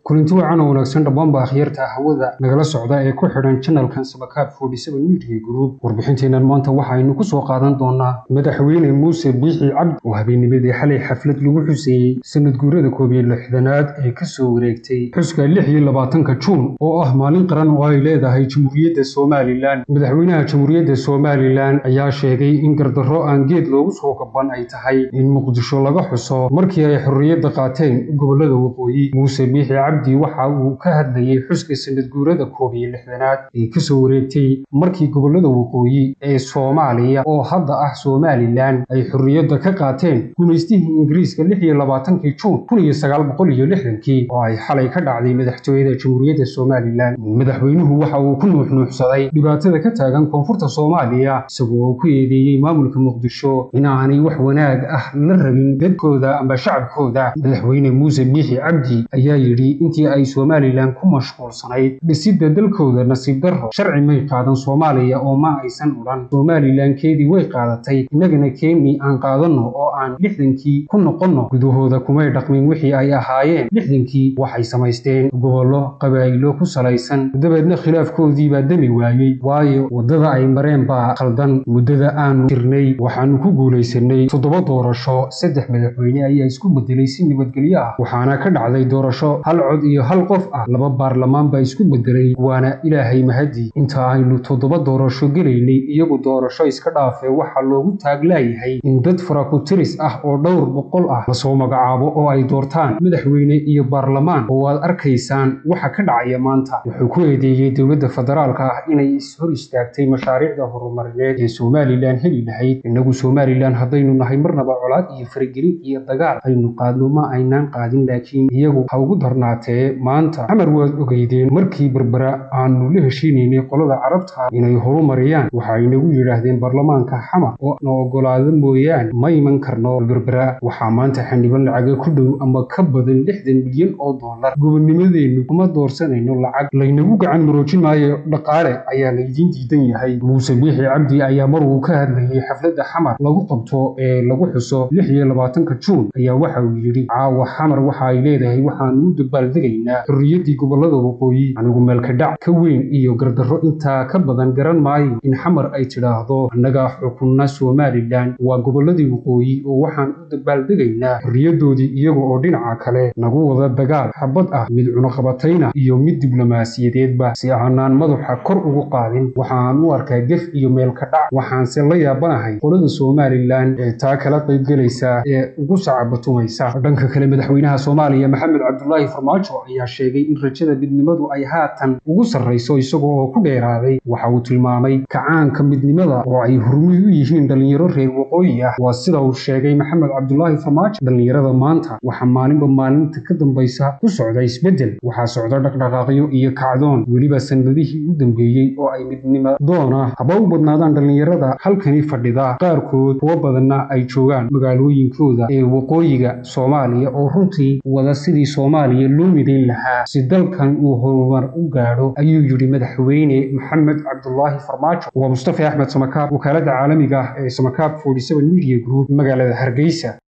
kulanti wacan oo wanaagsan dhammaanba akhyaarta hawada nagala socda ee ku xidhan janalkan sabakaab media group warbixinteennan maanta waxaynu ku soo qaadan doonaa madaxweyne muuse biixi cabdi oo habeennimadii xalay xaflad lagu xuseeyey sanad guurada koob iyo lixdanaad ee kasoo wareegtay xuska lix iyo labaatanka juun oo ah maalin qaran oo ay leedahay jamhuuriyadda somalilan madaxweynaha jamhuuriyadda somalilan ayaa sheegay in gardarro aan geed loogu soo gaban ay tahay in muqdisho laga xuso markii ay xorriyadda qaateen gobollada waqooyi muuse biixi cabdi waxa uu ka hadlayey xuska sanad guurada koob iyo lixdanaad ee kasoo wareegtay markii gobollada waqooyi ee soomaaliya oo hadda ah somalilan ay xorriyadda ka qaateen gumaystihii ingiriiska lix iyo labaatankii juun kun iyo sagaal boqol iyo lixdankii oo ay xalay ka dhacday madaxtooyada jamhuuriyadda somalilan madaxweynuhu waxa uu ku nuuxnuuxsaday dhibaatada ka taagan koonfurta soomaaliya isagoo ku eedeeyey maamulka muqdisho in aanay wax wanaag ah la rabin dadkooda amba shacabkooda madaxweyne muuse biixi cabdi ayaa yidhi intii ay somalilan ku mashquulsanayd dhisidda dalkooda nasiib darro sharci may qaadan soomaaliya oo ma aysan odhan somalilankeedii way qaadatay innagana keeni aan qaadanno oo aan lixdankii ku noqonno gudahooda kumay dhaqmin wixii ay ahaayeen lixdankii waxay samaysteen gobollo qabaa'ilo ku salaysan dabeedna khilaafkoodii baa demi waayey waayo waddada ay mareen baa khaldan muddada aanu jirnay waxaanu ku guulaysanay toddoba doorasho saddex madaxweyne ayaa isku bedelay si nabadgelyo ah waxaana ka dhacday doorasho hal cod iyo hal qof ah laba baarlamaan baa isku bedelay waana ilaahay mahadi inta aynu toddoba doorasho gelaynay iyagu doorasho iska dhaafee waxaa loogu taaglaayahay in dad faraku-tiris ah oo dhowr boqol ah lasoo magacaabo oo ay doortaan madaxweyne iyo baarlamaan oo aad arkaysaan waxa ka dhacaya maanta wuxuu ku eedeeyey dowladda federaalka ah inay ishor istaagtay mashaariicda horumarineed ee somalilan heli lahayd innagu somalilan haddaynu nahay marnaba colaad iyo faragelin iyo dagaal aynu qaadno ma aynaan qaadin laakiin iyagu ha ugu darnaatee maanta xamar waad ogeydeen markii berbera aanu la heshiinaynay qolada carabta inay horumariyaan waxay nagu yidhaahdeen baarlamaanka xamar oo na ogolaado mooyaane ma iman karno berbera waxaa maanta xildhibaan lacaga ku dhow ama ka badan lixdan milyan oo dollar gobonnimadeennu kuma doorsanayno lacag laynagu gacan maroojin maayo dhaqaale ayaa laydiin diidan yahay muuse biixi cabdi ayaa mar uu ka hadlayey xafladda xamar lagu qabto ee lagu xuso lix iyo labaatanka juun ayaa waxa uu yidhi caawa xamar waxa ay leedahay waxaanu u dabaaldegaynaa xorriyaddii gobollada waqooyi anigu meelkadhac ka weyn iyo gardarro intaa ka badan garan maayo in xamar ay tidhaahdo annagaa xukunna somalilan waa gobolladii waqooyi oo waxaan u dabaaldegaynaa xorriyaddoodii iyaga oo dhinaca kale nagu wada dagaal xabad ah mid cunuqabatayna iyo mid diblomaasiyadeedba si aanaan madaxa kor ugu qaadin waxaan u arkaa gef iyo meelkadhac waxaanse la yaabanahay qolada somalilan ee taa kala qaybgelaysa ee ugu sacabatumaysa dhanka kale madaxweynaha soomaaliya maxamed cabdulaahi farmaajo ayaa sheegay in rajada midnimadu ay haatan ugu sarrayso isagoo oo ku dheeraaday waxa uu tilmaamay kacaanka midnimada oo ay hurmid u yihiin dhallinyaro reer waqooyi ah waa sida uu sheegay maxamed cabdulaahi farmaajo dhallinyarada maanta waxaa maalinba maalinta ka dambaysa ku socda isbeddel waxaa socda dhaqdhaqaaqyo iyo kacdoon weliba sannadihii u dambeeyey oo ay midnimo doona haba u badnaadaan dhallinyarada halkani fadhida qaarkood kuwo badanna ay joogaan magaalooyinkooda ee waqooyiga soomaaliya oo runtii wada sidii soomaaliya loo midayn lahaa si dalkan uu horumar u gaadho ayuu yidhi madaxweyne maxamed cabdulaahi farmaajo waa mustafa axmed samakaab wakaaladda caalamiga ah ee samakaab media group magaalada hargeysa